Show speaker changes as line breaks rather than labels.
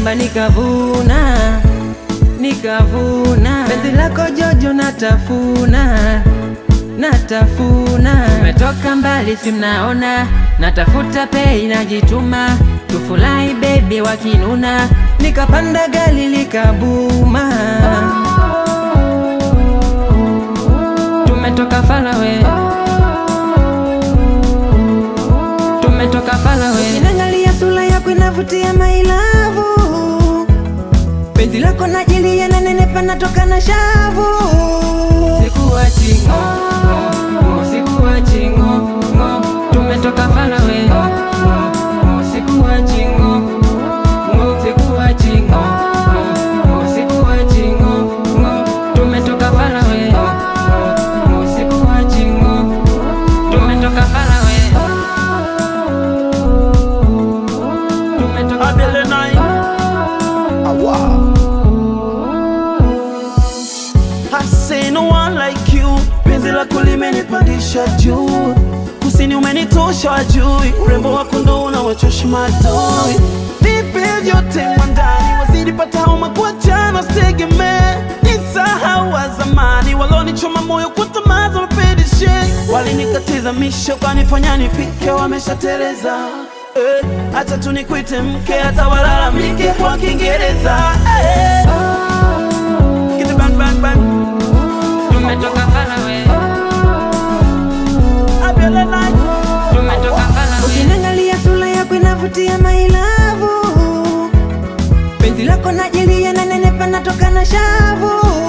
shamba nikavuna, nikavuna. Penzi lako Jojo natafuna, natafuna. Nimetoka mbali si mnaona, natafuta pei najituma, tufurahi baby wakinuna, nikapanda gari likabuma. Tumetoka falawe, tumetoka falawe. Ninaangalia sura yako inavutia mailavu, penzi lako najilia na nenepa natoka na shavu. Sikuachi ngo, ngo, sikuachi ngo, ngo, tumetoka falawe. Ngo, sikuachi ngo, ngo, sikuachi ngo, ngo, sikuachi ngo, ngo, tumetoka falawe. Ngo, sikuachi ngo, tumetoka falawe. Tumetoka
Abele nine. Awa. I say no one like you. Penzi lako limenipandisha juu, kusini umenitosha wajui, urembo wako ndo unawachosha madui. Nipe vyote mwandani, wazidi pata homa kuachana, sitegemee nisahau wa zamani walonichoma moyo kwa tamaa za mapedishe, walinikatiza misho kanifanya nifike, wameshatereza Eh, acha tu nikuite mke hata walalamike kwa Kiingereza eh. Get the bang bang bang
Tumetoka falawe.
Abele night
Tumetoka falawe. Ukiniangalia sura yako inavutia mailavu, penzi lako najilia na nenepa natoka na shavu.